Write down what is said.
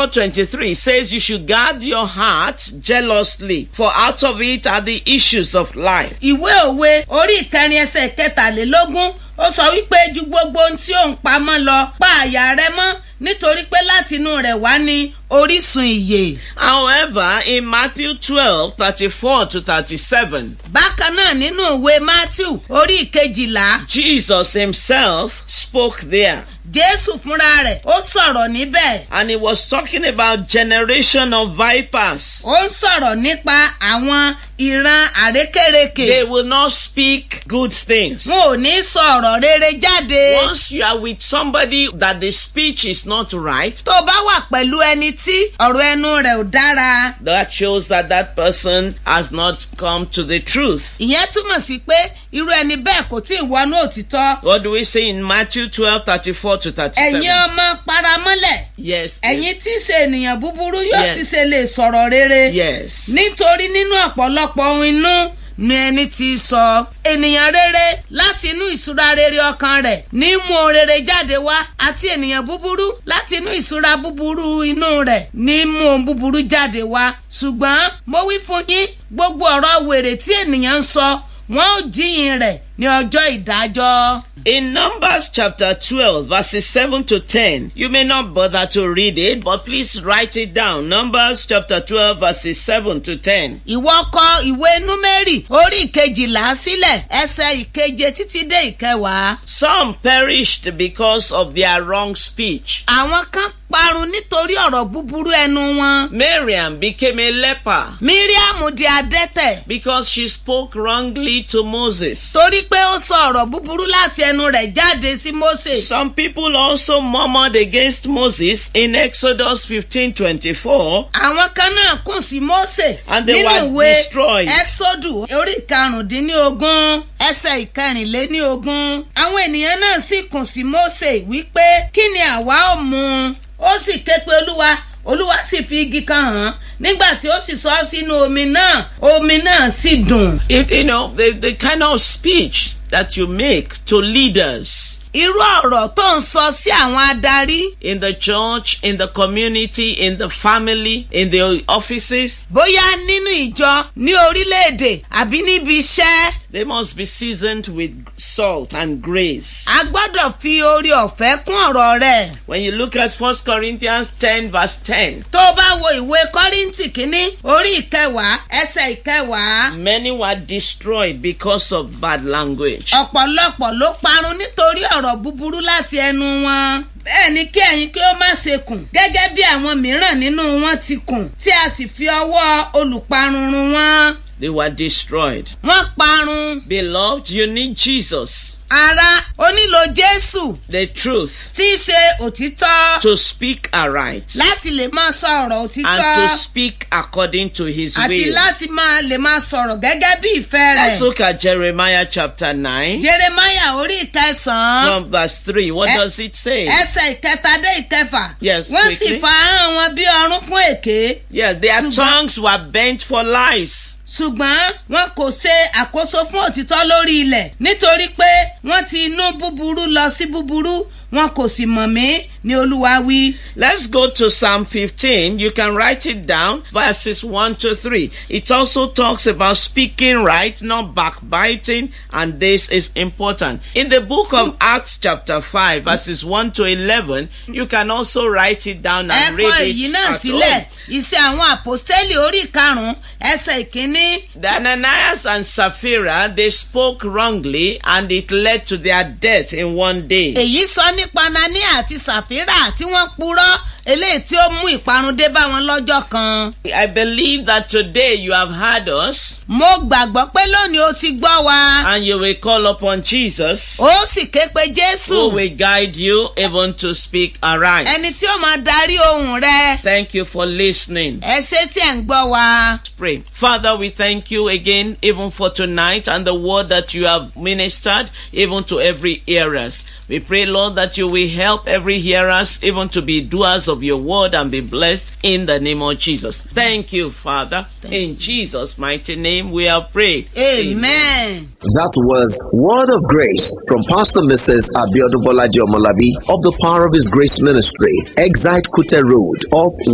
4:23 says you should guard your heart jealously, for out of it are the issues of life. ìwé òwe orí ìkẹrin ẹsẹ̀ kẹtàlélógún ó sọ wípé ju gbogbo ohun tí ò ń pamọ́ lọ pa àyà rẹ mọ́ nítorí pé látinú rẹ̀ wá ní orísun ìyè. However, in Matthew 12, 34 to 37, bákan náà nínú ìwé matthew orí ìkejìlá Jesus himself spoke there. jésù fúnra rẹ̀ ó sọ̀rọ̀ níbẹ̀ And he was talking about generation of vipers. ó ń sọ̀rọ̀ nípa àwọn ìran àrékèrèkè They will not speak good things. wọn ò ní sọ ọ̀rọ̀ rere jáde. Once you are with somebody that the speech is not right, tó bá wà pẹ̀lú ẹni tí ọ̀rọ̀ ẹnu rẹ̀ ò dára that shows that that person has not come to the truth. ìyẹn túmọ̀ sí pé irú ẹni bẹ́ẹ̀ kò tí ì wọnú òtítọ́. What do we say in Matthew 12, 34 to 37? ẹ̀yin ọmọ paramọ́lẹ̀ Yes. ẹ̀yin please. tí í ṣe ènìyàn búburú yóò Yes. ti ṣe lè sọ̀rọ̀ rere. Yes. nítorí nínú ọ̀pọ̀lọpọ̀ ohun inú ni ẹni tí sọ. ènìyàn rere láti inú ìṣúra rere ọkàn rẹ̀ ní mú ohun rere jáde wá àti ènìyàn búburú láti inú ìṣúra búburú inú rẹ̀ ní mú ohun búburú jáde wá. ṣùgbọ́n mo wí fún yín gbogbo ọ̀rọ̀ wèrè tí ènìyàn ń sọ wọn ò jíyìn rẹ̀ ní ọjọ́ ìdájọ́. In Numbers chapter 12, verses 7 to 10, you may not bother to read it, but please write it down. Numbers chapter 12, verses 7 to 10. ìwọ kọ ìwé númẹ́rì orí ìkejìlá sílẹ̀ ẹsẹ̀ ìkeje títí dé ìkẹwàá. Some perished because of their wrong speech. àwọn kan parun nítorí ọ̀rọ̀ búburú ẹnu wọn. Miriam became a leper míríàmù di adẹ́tẹ̀ because she spoke wrongly to Moses. torí pé ó sọ ọ̀rọ̀ búburú láti ẹnu rẹ̀ jáde sí mósè. Some people also murmured against Moses in Exodus 15 24. àwọn kan náà kùn sí mósè And they nínú were ìwé destroyed. ẹ́xódù orí ìkarùndínlógún ẹsẹ̀ ìkẹrìnléníogún. àwọn ènìyàn náà sì kùn sí mósè wípé kí ni àwa ò mú un. ó sì ké pe olúwa olúwa sì fi igi kan hàn án nígbà tí ó sì sọ ọ́ sínú omi náà omi náà sì dùn. It, you know, the, the kind of speech that you make to leaders irú ọ̀rọ̀ tó ń sọ sí àwọn adarí in the church, in the community, in the family, in the offices, bóyá nínú ìjọ ní orílẹ̀-èdè àbí níbi iṣẹ́ they must be seasoned with salt and grace. a gbọ́dọ̀ fi orí ọ̀fẹ́ kún ọ̀rọ̀ rẹ̀. When you look at 1 Corinthians 10, verse 10, tó o bá wo ìwé kọ́ríntì kínní orí ìkẹwàá ẹsẹ̀ ìkẹwàá many were destroyed because of bad language. ọ̀pọ̀lọpọ̀ ló parun nítorí ọ̀rọ̀ búburú láti ẹnu wọn. bẹ́ẹ̀ ni kí ẹ̀yin kí ó má ṣe kùn gẹ́gẹ́ bí àwọn mìíràn nínú wọn ti kùn tí a sì fi ọwọ́ olùparun run wọn. They were destroyed. wọ́n parun. Beloved, you need Jesus, ara ó nílò jésù the truth, tí í ṣe òtítọ́ to speak aright láti lè máa sọ ọ̀rọ̀ and òtítọ́ to speak according to his àti will. láti máa lè máa sọ̀rọ̀ gẹ́gẹ́ bí ìfẹ́ Let's rẹ̀. look at Jeremiah chapter 9 jeremaya orí ìkẹsàn-án from verse 3. What Eh, does it say? ẹsẹ̀ ìkẹta dé ìkẹfà Yes, wọ́n sì quickly. fa ahọ́n wọn bí ọrún fún èké Yes, their Ṣùgbọ́n- tongues were bent for lies. ṣùgbọ́n wọn kò ṣe àkóso fún òtítọ́ lórí ilẹ̀ nítorí pé wọ́n ti inú búburú lọ sí búburú wọn kò sì mọ̀ mí ní olúwa wí. Let's go to Psalm 15. You can write it down, verses 1 to 3. It also talks about speaking right, not backbiting, and this is important. In the book of Acts, chapter 5, verses 1 to 11, you can also write it down and ẹ̀kọ́ read èyí it. náà at sílẹ̀ home. ìṣe àwọn àpòstélì orí karùn-ún ẹsẹ̀ ìkíní The Ananias and Sapphira, they spoke wrongly, and it led to their death in one day. èyí sọ nípa nani àti sàfírà tí wọ́n purọ́ eléyìí tí ó mú ìparun dé bá wọn lọ́jọ́ kan. I believe that today you have heard us mo gbàgbọ́ pé lónìí o ti gbọ́ wa and you will call upon Jesus ó sì ké pe who jésù will guide you even to speak aright. ẹni tí ó máa darí ohùn rẹ Thank you for listening. ẹ ṣé tí ẹ̀ ń gbọ́ wa. Pray. Father, we thank you again even for tonight and the word that you have ministered even to every hearers. We pray, Lord, that you will help every hearers even to be doers of your word and be blessed in the name of Jesus. Thank you, Father. In Jesus' mighty name we have prayed. amen. That was Word of Grace from Pastor Mrs. Abiodun Bolaji Omolabi of the Power of His Grace Ministry, Exite Kute Road off